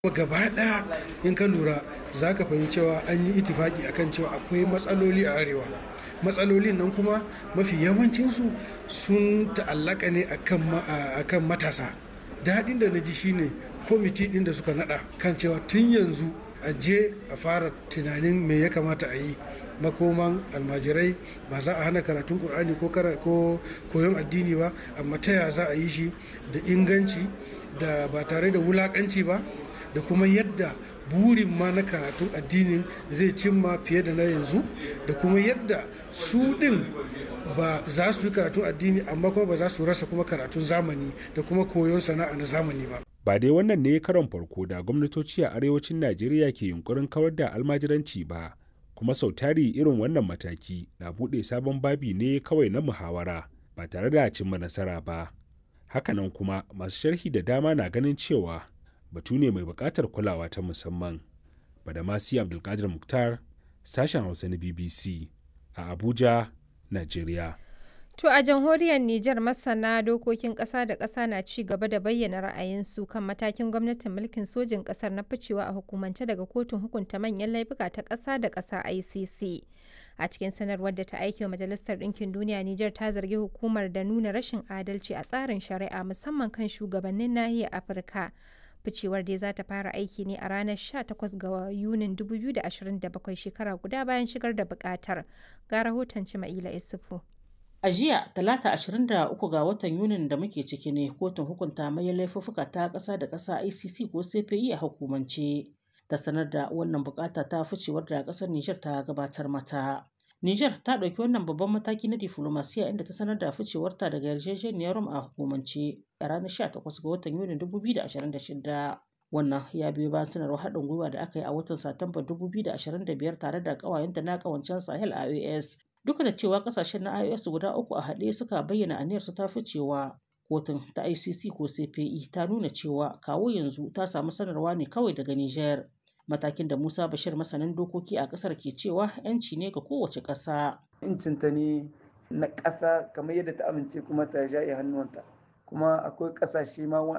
gaba ɗaya in ka lura za ka fahimci cewa an yi itifaki akan cewa akwai matsaloli a arewa matsalolin nan kuma mafi yawancinsu sun ta'allaka ne akan matasa daɗin da na ji shine kwamiti ɗin da suka naɗa kan cewa tun yanzu a je a fara tunanin me ya kamata a yi makoman almajirai ba za a hana karatun ƙur'ani ko koyon addini ba amma ta ya za a yi shi da inganci da ba tare da wulaƙanci ba da kuma yadda burin ma na karatun addinin zai cimma fiye da na yanzu da kuma yadda su ɗin ba za su yi karatun addini amma kuma ba za su rasa kuma karatun zamani da kuma koyon sana'a na zamani ba. Ba dai wannan ne karon farko da gwamnatoci a arewacin Najeriya ke yunkurin kawar da almajiranci ba, kuma sau tari irin wannan mataki na buɗe sabon babi ne kawai na muhawara ba tare da cimma nasara ba. Hakanan kuma masu sharhi da dama na ganin cewa batu ne mai buƙatar kulawa ta musamman. Badamasi Abdulkadir Muktar, sashen Hausa na BBC a Abuja, Najeriya. To a jamhuriyar Nijar masana dokokin ƙasa da ƙasa na ci gaba da bayyana ra'ayinsu kan matakin gwamnatin mulkin sojin ƙasar na ficewa a hukumance daga kotun hukunta manyan laifuka ta ƙasa da ƙasa ICC. A cikin sanarwar da ta aiki wa Majalisar Ɗinkin Duniya Nijar ta zargi hukumar da nuna rashin adalci a tsarin shari'a musamman kan shugabannin nahiyar Afirka. ficewar dai za ta fara aiki ne a ranar 18 ga yunin 2027 shekara guda bayan shigar da bukatar ga rahoton cima'ila isufu a jiya talata 23 ga watan yunin da muke ciki ne kotun hukunta mai laifuffuka ta ƙasa da ƙasa icc ko cpi a hukumance ta sanar da wannan bukata ta ficewar da ƙasar nijar ta gabatar mata Nijar ta ɗauki wannan babban mataki na diflomasiya inda ta sanar da ficewarta daga yarjejeniyar Rome a hukumance a ranar 18 ga watan Yuni 2026. Wannan ya biyo bayan sanarwar haɗin gwiwa da aka yi a watan Satumba 2025 tare da ƙawayenta na ƙawancen Sahel IOS. Duka da cewa ƙasashen na IOS guda uku a haɗe suka bayyana aniyarsu ta ficewa. Kotun ta ICC ko CPI ta nuna cewa kawo yanzu ta samu sanarwa ne kawai daga Nijar. matakin da Musa Bashir masanin dokoki a kasar ke cewa yanci ne ga kowace ƙasa. Incinta ne na ƙasa kamar yadda ta amince kuma ta jaye hannuwanta kuma akwai ƙasashe ma